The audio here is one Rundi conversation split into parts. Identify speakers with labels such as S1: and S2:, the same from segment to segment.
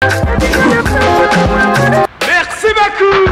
S1: Merci beaucoup.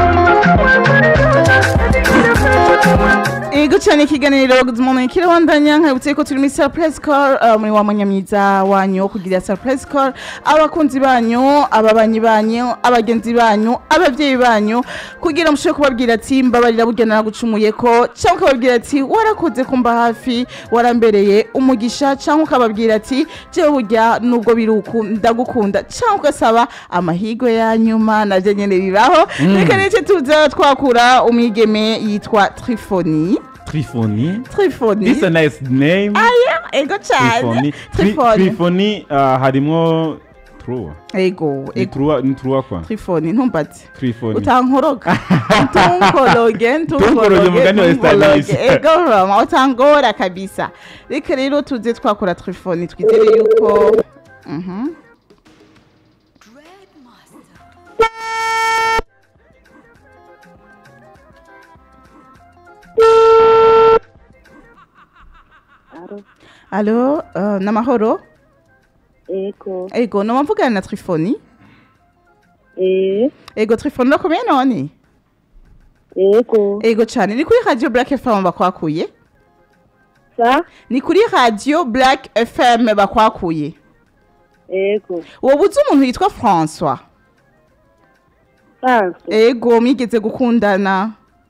S2: Ego cyane ikiganiro umuntu kirabandanya nkabutse ko turi muri surprise call uh, muri wa munyamyiza wanyu wo kugira surprise call abakunzi banyu ababanyi banyu abagenzi banyu abavyeyi banyu kugira mushobore kubabwira ati mbabarira burya naragucumuye ko cyangwa ukababwira ati warakoze kumba hafi warambereye umugisha cyangwa ukababwira ati jewe burya nubwo biri uku ndagukunda cyangwa ugasaba amahirwe ya nyuma navyo nyene bibaho reka rece tuza twakura umwigeme yitwa Trifoni
S3: Trifoni.
S2: Trifoni
S3: This is a nice name.
S2: aya ego cyane
S3: Trifoni. Tri-
S2: Trifoni
S3: Trifoni uh, harimwo trua.
S2: ego
S3: Ni
S2: ego
S3: trua ni trua kwa.
S2: Trifoni ntumbaze
S3: Trifoni.
S2: utankoroga ntunkoroge
S3: Ntunkoroge mugani wa
S2: ntunkoroge
S3: Stanley.
S2: ego roma utangora kabisa reka rero tuze twakora Trifoni twizere yuko Mhm. Alo, uh, namahoro
S4: Ego.
S2: ego noma mvugana na Trifoni
S4: Eh.
S2: ego Trifoni urakomeye none
S4: Ego.
S2: ego cyane ni kuri radio Black FM bakwakuye
S4: Sa.
S2: ni kuri radio Black FM bakwakuye
S4: Ego.
S2: wowe uzi umuntu yitwa François
S4: France.
S2: ego mwigeze gukundana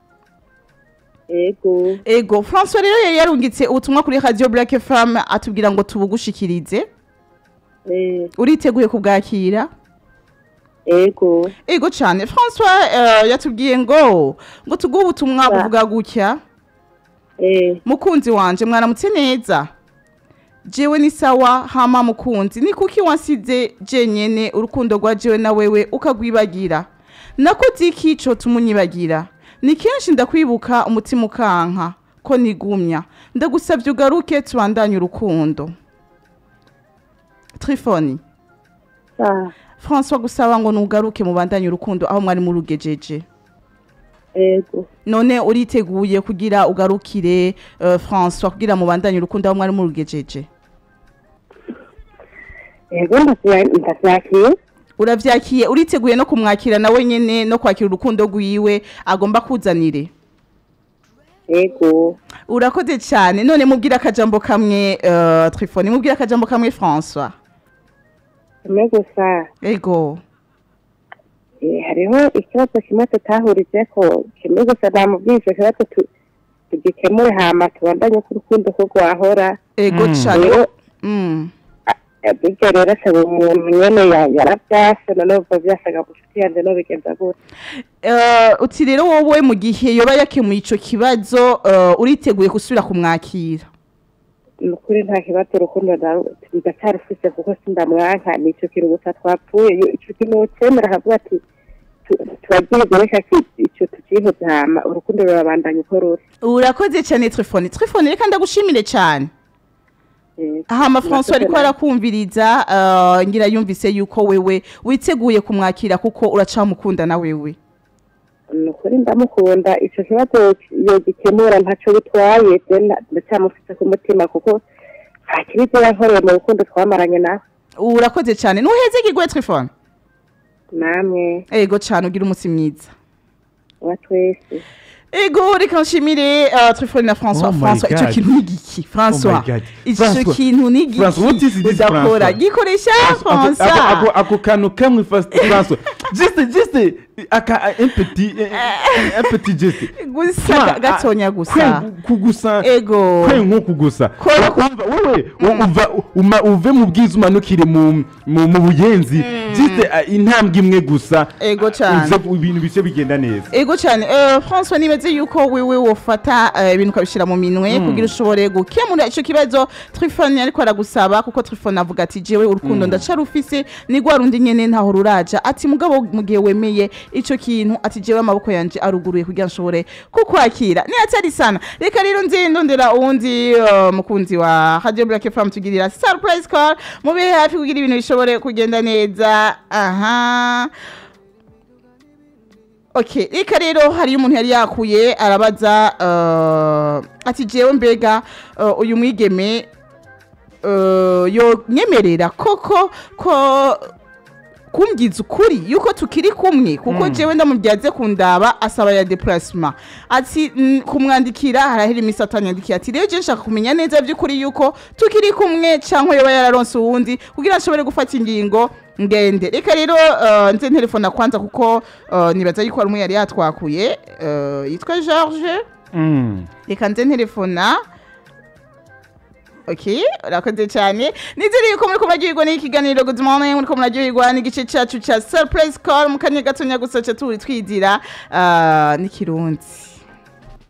S4: Ego.
S2: ego François rero yari yarungitse ubutumwa kuri radio Black FM atubwira ngo tubugushikirize
S4: Eh.
S2: uriteguye kubwakira
S4: Ego.
S2: ego cyane François uh, yatubwiye ngo ngo tuguhe ubutumwa
S4: Sa.
S2: buvuga gutya
S4: Eh.
S2: mukunzi wanje mwaramutse neza jewe ni sawa hama mukunzi ni kuki wansize jenyene urukundo rwa jewe na wewe ukagwibagira nakoze iki co tumunyibagira ni kenshi ndakwibuka umutima ukanka ko nigumya ndagusabye ugaruke tubandanye urukundo trifoni
S4: Sa.
S2: françois gusaba ngo nugaruke mubandanye urukundo aho mwari murugejeje
S4: Ego.
S2: none uriteguye kugira ugarukire uh, françois kugira mubandanye urukundo aho mwari murugejeje
S4: Ego ndavyakiye.
S2: uravyakiye uriteguye no kumwakira nawe nyene no kwakira urukundo rwiwe agomba kuzanire
S4: Ego.
S2: urakoze cyane none mubwira akajambo kamwe uh, trifoni mubwira akajambo kamwe françois
S4: Kimwe gusa.
S2: ego
S4: Eh, hariho ikibazo kimwe tutahurijeko kimwe gusa namubwiye ico kibazo tu- tugikemure hama tubandanye ko urukundo ko rwahora
S2: ego
S3: Mm.
S2: cane
S4: rero
S2: mm.
S4: eh, burya rero asaba umuntu nyene ya- yaravyase none ubwo vyasaga mushuti yanje no bigenza gute
S2: uh, uti rero wowe mu gihe yoba yakemuye ico kibazo uh, uriteguye gusubira kumwakira
S4: ni ukuri nta kibazo urukundo ndacarufise kuko sindamwanka nico kintu gusa twapfuye Iyo ico kintu ucemera akavuga ati tu- turagiye reka ki- ico tucihoze hama urukundo rurabandanya uko ruri
S2: urakoze cyane trifoni trifoni reka ndagushimire cyane
S4: Eh,
S2: hama françois ariko
S4: murakoze
S2: arakumviriza uh, ngira yumvise yuko wewe witeguye kumwakira kuko uracamukunda na wewe
S4: namwe. ni ukuri ndamukunda ico kibazo yogikemura ntaco bitwaye je nda- ndacamufise ku mutima kuko nta kibizo yankoreye mu rukundo twamaranye nawe
S2: urakoze cyane nuheze igigwe trifoni
S4: namwe
S2: ego cyane ugira umunsi mwiza
S4: wa twese
S2: ego reka nshimire uh, trifoni na françois
S3: Oh my
S2: françois ico
S3: God.
S2: kintu ni giki françois
S3: God.
S2: ico
S3: François.
S2: kintu ni
S3: François, what is
S2: giki
S3: this,
S2: udakora
S3: François?
S2: gikoresha
S3: Ako- ako-
S2: françois
S3: ako- ako kantu kamwe first François. Just just aka un petit un petit geste.
S2: gusa gatonya gusa
S3: Kwe- kugusa
S2: ego
S3: kwe nko kugusa
S2: Kwe-
S3: Umva, wewe uva uma uve mu bwiza umanukire mu mu mu buyenzi just uh, intambwe imwe gusa
S2: Ego cane.
S3: uze ibintu bise bigenda neza
S2: ego cyane uh, françois nimeze yuko wewe wofata uh, ibintu ukabishyira mu minwe kugira ushobore gukemura icyo kibazo trifone ariko aragusaba kuko trifone avuga ati jewe urukundo ndacarufise ni rwa rundi nyene ntaho ruraja ati mugabo mu gihe wemeye ico kintu ati jewe amaboko yanje aruguruye kugira nshobore kukwakira ni atari sana reka rero nzi ndondera uwundi uh, mukunzi wa radio black fm tugirira surprise call mube hafi kugira ibintu bishobore kugenda neza aha okay reka rero hariyo umuntu yari yakuye arabaza uh, ati jewe mbega uh, uyu mwigeme uh, yo nyemerera koko ko kumbwiza ukuri yuko tukiri kumwe kuko jewe ndamubyaze kundaba asaba ya déplacement ati "Mm, kumwandikira harahera iminsi atanyandikiye ati rero je nshaka kumenya neza by'ukuri yuko tukiri kumwe cyangwa yoba yararonse uwundi kugira nshobore gufata ingingo ngende reka rero uh, nze telefona kwanza kuko uh, nibaza yuko hari umwe yari yatwakuye uh, yitwa George
S3: Mm.
S2: reka nze telefona ok urakoze cyane nizere yuko muri kumuryoherwa n'ikiganiro good morning muri kumuryoherwa n'igice cyacu cya surprise call mu kanya gatonya gusa ca turi twidira uh, n'ikirundi